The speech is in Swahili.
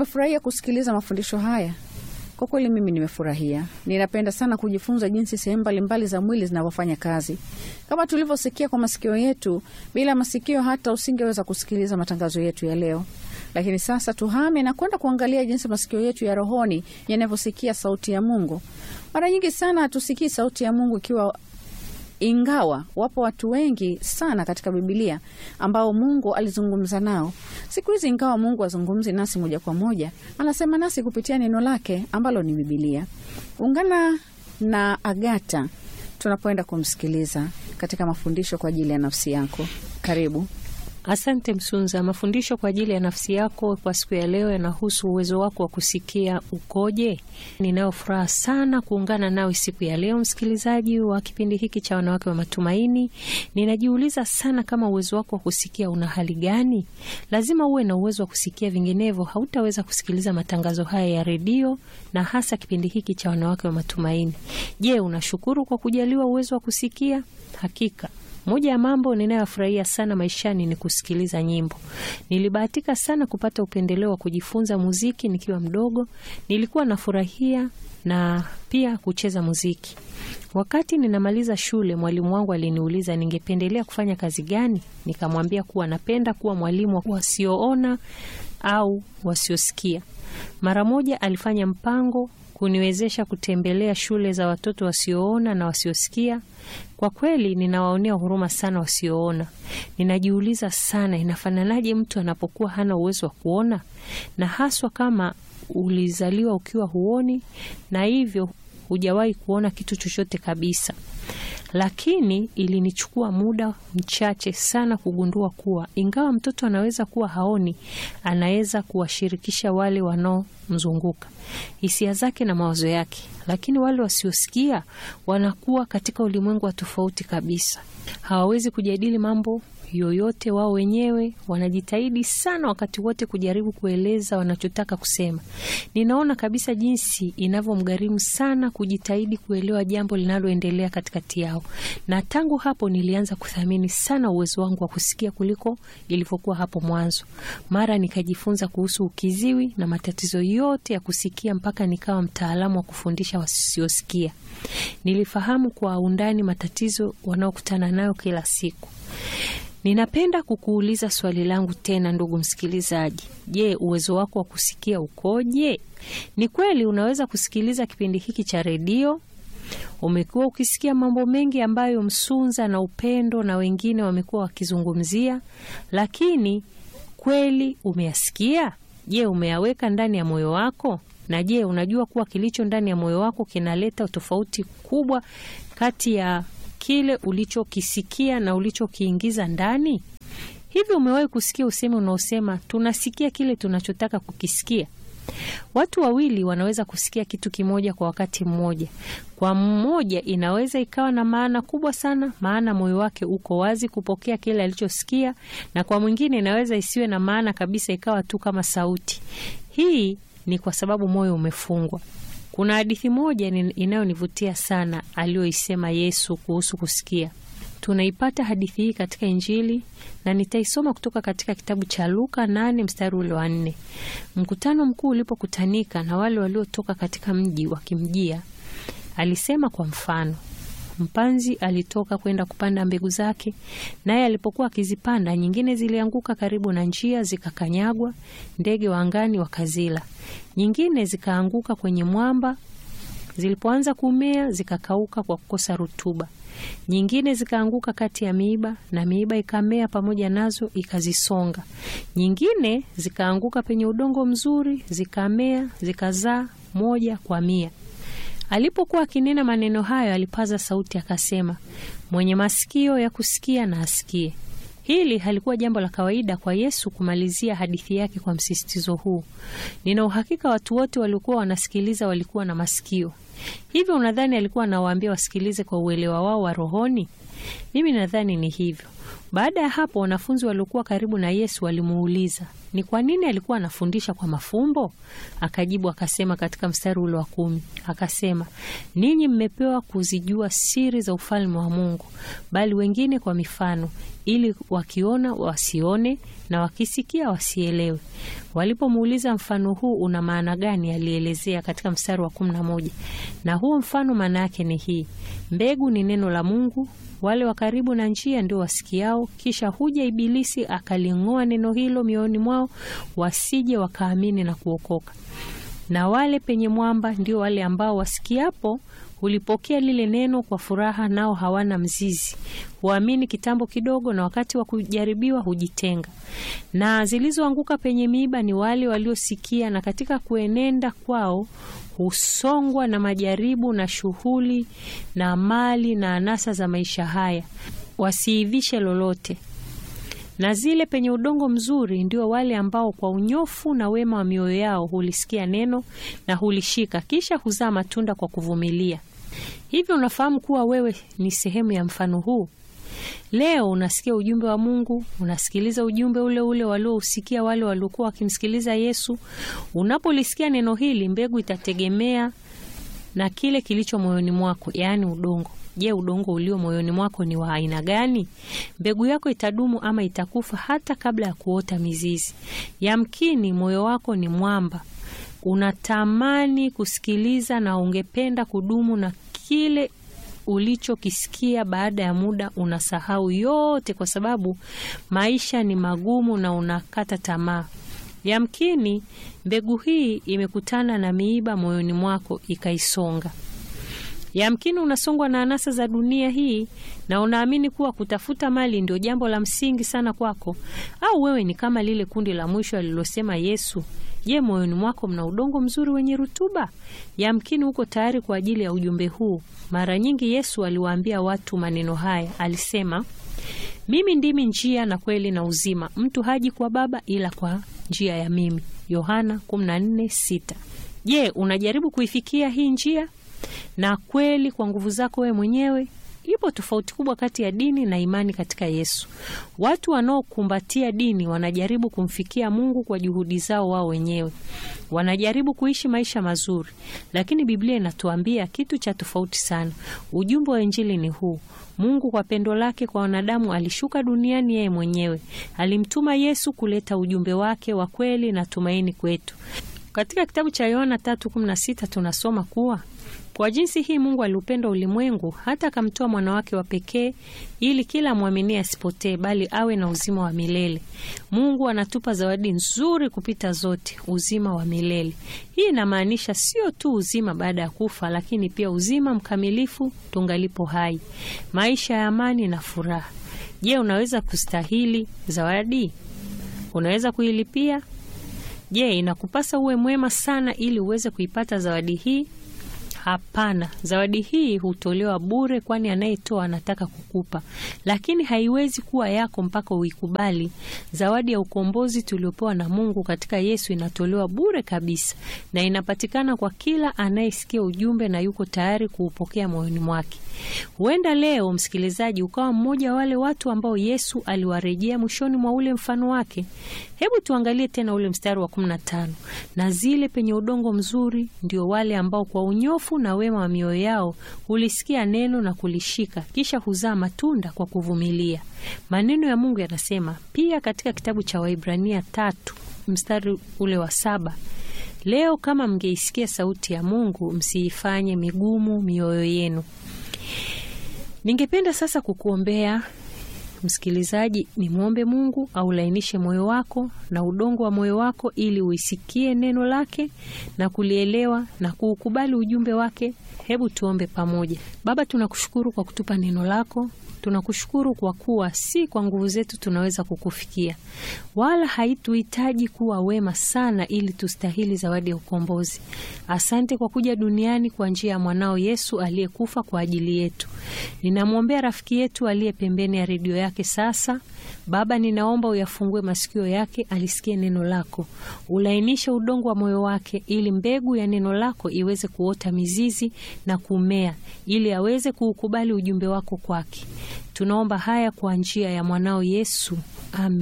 umefurahia kusikiliza mafundisho haya? Kwa kweli mimi nimefurahia. Ninapenda sana kujifunza jinsi sehemu mbalimbali za mwili zinavyofanya kazi. Kama tulivyosikia kwa masikio yetu, bila masikio hata usingeweza kusikiliza matangazo yetu ya leo. Lakini sasa tuhame na kwenda kuangalia jinsi masikio yetu ya rohoni yanavyosikia sauti ya Mungu. Mara nyingi sana hatusikii sauti ya Mungu ikiwa ingawa wapo watu wengi sana katika Bibilia ambao Mungu alizungumza nao. Siku hizi, ingawa Mungu azungumzi nasi moja kwa moja, anasema nasi kupitia neno lake ambalo ni Bibilia. Ungana na Agata tunapoenda kumsikiliza katika mafundisho kwa ajili ya nafsi yako. Karibu. Asante Msunza. Mafundisho kwa ajili ya nafsi yako kwa siku ya leo yanahusu uwezo wako wa kusikia ukoje. Ninayo furaha sana kuungana nawe siku ya leo, msikilizaji wa kipindi hiki cha Wanawake wa Matumaini. Ninajiuliza sana kama uwezo wako wa kusikia una hali gani? Lazima uwe na uwezo wa kusikia, vinginevyo hautaweza kusikiliza matangazo haya ya redio na hasa kipindi hiki cha Wanawake wa Matumaini. Je, unashukuru kwa kujaliwa uwezo wa kusikia? Hakika moja ya mambo ninayofurahia sana maishani ni kusikiliza nyimbo. Nilibahatika sana kupata upendeleo wa kujifunza muziki nikiwa mdogo. Nilikuwa nafurahia na pia kucheza muziki. Wakati ninamaliza shule, mwalimu wangu aliniuliza ningependelea kufanya kazi gani. Nikamwambia kuwa napenda kuwa mwalimu wa wasioona au wasiosikia. Mara moja alifanya mpango kuniwezesha kutembelea shule za watoto wasioona na wasiosikia. Kwa kweli ninawaonea huruma sana wasioona. Ninajiuliza sana, inafananaje mtu anapokuwa hana uwezo wa kuona, na haswa kama ulizaliwa ukiwa huoni na hivyo hujawahi kuona kitu chochote kabisa. Lakini ilinichukua muda mchache sana kugundua kuwa ingawa mtoto anaweza kuwa haoni, anaweza kuwashirikisha wale wanaomzunguka hisia zake na mawazo yake. Lakini wale wasiosikia wanakuwa katika ulimwengu wa tofauti kabisa, hawawezi kujadili mambo yoyote wao wenyewe. Wanajitahidi sana wakati wote kujaribu kueleza wanachotaka kusema. Ninaona kabisa jinsi inavyomgharimu sana kujitahidi kuelewa jambo linaloendelea katikati yao, na tangu hapo nilianza kuthamini sana uwezo wangu wa kusikia kuliko ilivyokuwa hapo mwanzo. Mara nikajifunza kuhusu ukiziwi na matatizo yote ya kusikia mpaka nikawa mtaalamu wa kufundisha wasiosikia. Nilifahamu kwa undani matatizo wanaokutana nayo kila siku. Ninapenda kukuuliza swali langu tena, ndugu msikilizaji. Je, uwezo wako wa kusikia ukoje? Ni kweli unaweza kusikiliza kipindi hiki cha redio? Umekuwa ukisikia mambo mengi ambayo Msunza na Upendo na wengine wamekuwa wakizungumzia, lakini kweli umeyasikia? Je, umeyaweka ndani ya moyo wako? Na je, unajua kuwa kilicho ndani ya moyo wako kinaleta tofauti kubwa kati ya kile ulichokisikia na ulichokiingiza ndani? Hivi umewahi kusikia usemi unaosema tunasikia kile tunachotaka kukisikia? Watu wawili wanaweza kusikia kitu kimoja kwa wakati mmoja. Kwa mmoja inaweza ikawa na maana kubwa sana, maana moyo wake uko wazi kupokea kile alichosikia, na kwa mwingine inaweza isiwe na maana kabisa, ikawa tu kama sauti. Hii ni kwa sababu moyo umefungwa. Kuna hadithi moja inayonivutia sana aliyoisema Yesu kuhusu kusikia. Tunaipata hadithi hii katika Injili na nitaisoma kutoka katika kitabu cha Luka nane mstari ule wa nne. Mkutano mkuu ulipokutanika na wale waliotoka katika mji wakimjia, alisema kwa mfano, mpanzi alitoka kwenda kupanda mbegu zake, naye alipokuwa akizipanda, nyingine zilianguka karibu na njia, zikakanyagwa, ndege wa angani wakazila. Nyingine zikaanguka kwenye mwamba, zilipoanza kumea zikakauka kwa kukosa rutuba. Nyingine zikaanguka kati ya miiba, na miiba ikamea pamoja nazo ikazisonga. Nyingine zikaanguka penye udongo mzuri, zikamea, zikazaa moja kwa mia. Alipokuwa akinena maneno hayo, alipaza sauti akasema, mwenye masikio ya kusikia na asikie. Hili halikuwa jambo la kawaida kwa Yesu kumalizia hadithi yake kwa msisitizo huu. Nina uhakika watu wote waliokuwa wanasikiliza walikuwa na masikio. Hivyo unadhani alikuwa anawaambia wasikilize kwa uelewa wao wa rohoni? Mimi nadhani ni hivyo. Baada ya hapo, wanafunzi waliokuwa karibu na Yesu walimuuliza ni kwa nini alikuwa anafundisha kwa mafumbo. Akajibu akasema katika mstari ule wa kumi, akasema ninyi mmepewa kuzijua siri za ufalme wa Mungu, bali wengine kwa mifano, ili wakiona wasione na wakisikia wasielewe. Walipomuuliza mfano huu una maana gani, alielezea katika mstari wa kumi na moja, na huo mfano maana yake ni hii: mbegu ni neno la Mungu wale wa karibu na njia ndio wasikiao, kisha huja Ibilisi akaling'oa neno hilo mioyoni mwao, wasije wakaamini na kuokoka. Na wale penye mwamba ndio wale ambao wasikiapo hulipokea lile neno kwa furaha, nao hawana mzizi, huamini kitambo kidogo, na wakati wa kujaribiwa hujitenga. Na zilizoanguka penye miiba ni wale waliosikia, na katika kuenenda kwao husongwa na majaribu na shughuli na mali na anasa za maisha haya, wasiivishe lolote. Na zile penye udongo mzuri ndio wale ambao kwa unyofu na wema wa mioyo yao hulisikia neno na hulishika, kisha huzaa matunda kwa kuvumilia. Hivyo unafahamu kuwa wewe ni sehemu ya mfano huu. Leo unasikia ujumbe wa Mungu, unasikiliza ujumbe ule ule waliousikia wale waliokuwa wakimsikiliza Yesu. Unapolisikia neno hili, mbegu itategemea na kile kilicho moyoni mwako, yaani udongo. Je, udongo ulio moyoni mwako ni wa aina gani? Mbegu yako itadumu ama itakufa hata kabla ya kuota mizizi. Yamkini moyo wako ni mwamba, unatamani kusikiliza na ungependa kudumu na kile ulichokisikia baada ya muda unasahau yote, kwa sababu maisha ni magumu na unakata tamaa. Yamkini mbegu hii imekutana na miiba moyoni mwako ikaisonga. Yamkini unasongwa na anasa za dunia hii na unaamini kuwa kutafuta mali ndio jambo la msingi sana kwako, au wewe ni kama lile kundi la mwisho alilosema Yesu. Je, moyoni mwako mna udongo mzuri wenye rutuba? Yamkini uko tayari kwa ajili ya ujumbe huu. Mara nyingi Yesu aliwaambia watu maneno haya, alisema, mimi ndimi njia na kweli na uzima, mtu haji kwa Baba ila kwa njia ya mimi. Yohana 14:6. Je, unajaribu kuifikia hii njia na kweli kwa nguvu zako wewe mwenyewe? Ipo tofauti kubwa kati ya dini na imani katika Yesu. Watu wanaokumbatia dini wanajaribu kumfikia Mungu kwa juhudi zao wao wenyewe, wanajaribu kuishi maisha mazuri, lakini Biblia inatuambia kitu cha tofauti sana. Ujumbe wa Injili ni huu: Mungu kwa pendo lake kwa wanadamu alishuka duniani yeye mwenyewe, alimtuma Yesu kuleta ujumbe wake wa kweli na tumaini kwetu. Katika kitabu cha Yohana 3:16 tunasoma kuwa kwa jinsi hii Mungu aliupenda ulimwengu hata akamtoa mwana wake wa pekee ili kila mwaminie asipotee bali awe na uzima wa milele. Mungu anatupa zawadi nzuri kupita zote, uzima wa milele. Hii inamaanisha sio tu uzima baada ya kufa, lakini pia uzima mkamilifu tungalipo hai, maisha ya amani na furaha. Je, unaweza kustahili zawadi? Unaweza kuilipia? Je, inakupasa uwe mwema sana ili uweze kuipata zawadi hii? Hapana, zawadi hii hutolewa bure, kwani anayetoa anataka kukupa, lakini haiwezi kuwa yako mpaka uikubali. Zawadi ya ukombozi tuliopewa na Mungu katika Yesu inatolewa bure kabisa na inapatikana kwa kila anayesikia ujumbe na yuko tayari kuupokea moyoni mwake. Huenda leo, msikilizaji, ukawa mmoja wa wale watu ambao Yesu aliwarejea mwishoni mwa ule mfano wake. Hebu tuangalie tena ule mstari wa 15, na zile penye udongo mzuri ndio wale ambao kwa unyofu na wema wa mioyo yao hulisikia neno na kulishika, kisha huzaa matunda kwa kuvumilia. Maneno ya Mungu yanasema pia katika kitabu cha Waibrania tatu mstari ule wa saba leo kama mngeisikia sauti ya Mungu msiifanye migumu mioyo yenu. Ningependa sasa kukuombea msikilizaji, nimwombe Mungu aulainishe moyo wako na udongo wa moyo wako ili uisikie neno lake na kulielewa na kuukubali ujumbe wake. Hebu tuombe pamoja. Baba, tunakushukuru kwa kutupa neno lako. Tunakushukuru kwa kuwa si kwa nguvu zetu tunaweza kukufikia, wala haituhitaji kuwa wema sana ili tustahili zawadi ya ukombozi. Asante kwa kuja duniani kwa njia ya mwanao Yesu aliyekufa kwa ajili yetu. Ninamwombea rafiki yetu aliye pembeni ya redio yake lake sasa. Baba, ninaomba uyafungue masikio yake alisikie neno lako, ulainishe udongo wa moyo wake, ili mbegu ya neno lako iweze kuota mizizi na kumea, ili aweze kuukubali ujumbe wako kwake. Tunaomba haya kwa njia ya mwanao Yesu, amen.